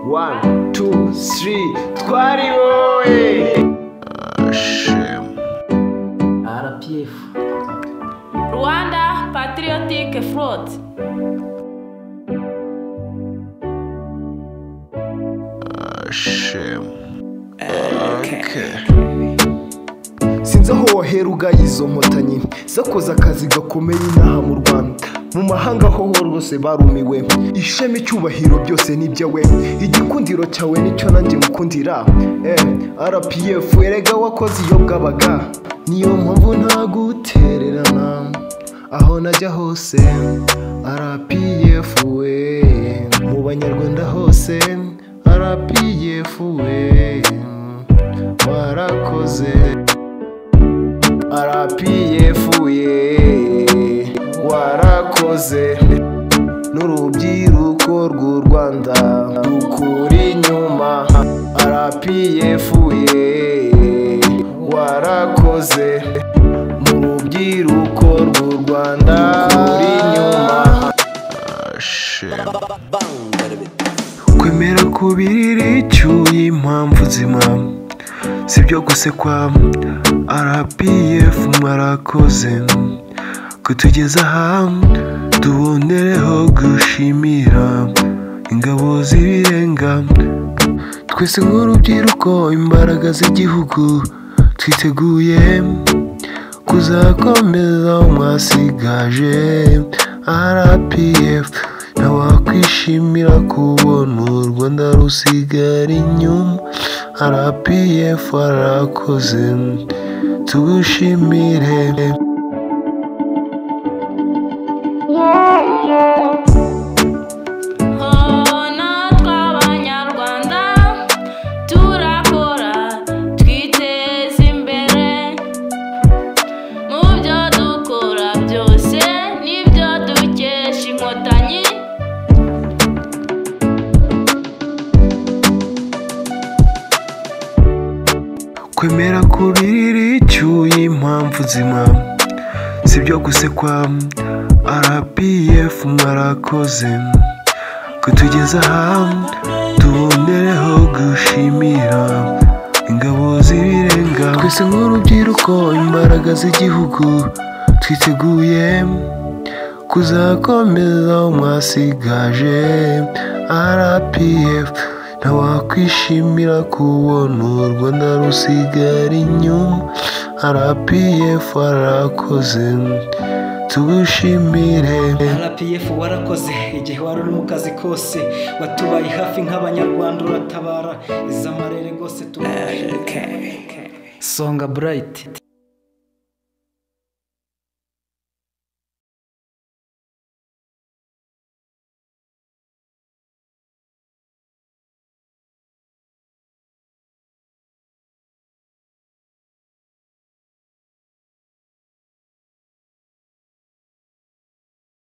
one two three twari wowe rpf Rwanda Patriotic Front. sinzi aho wahera ugaye izo nkotanyi zakoze akazi gakomeye inaha mu rwanda mu mahanga ho ho rwose barumiwe ishema icyubahiro byose n'ibyawe igikundiro cyawe nicyo nanjye mukundira eh, rpf erega wakoze iyo bwabaga niyo mpamvu ntagutererana aho najya hose rpf we mu banyarwanda hose rpf we warakoze arapiyefuye warakoze n'urubyiruko rw'u rwanda rukura inyuma arapiyefuye warakoze mu rubyiruko rw'u rwanda rukura inyuma kwemera kubirira icyuye impamvu nzima si ibyo gusekwa rpf mwarakoze kutugeza aha tubonereho gushimira ingabo z'ibirenga twese nk'urubyiruko imbaraga z'igihugu twiteguye kuzakomeza mwasigaje rpf ntawakwishimira kubona u rwanda rusigara inyuma rpf arakoze tugushimire Hona tw'abanyarwanda turakora twiteza imbere mu byo dukora byose n'ibyo dukesha inkotanyi kwemera kubirira icyuye impamvu nzima si ibyo gusekwa rpf mwarakoze kutugeza aha tubonereho gushimira ingabo z'ibirenga twese nk'urubyiruko imbaraga z'igihugu twiteguye kuzakomeza mwasigaje rpf ntawakwishimira kubona u rwanda rusigara inyuma rpf arakoze tugushimire rpf warakoze igihe wari uri mu kazi kose watubaye hafi nk'abanyarwanda uratabara iz'amarere rwose tuba songa burayiti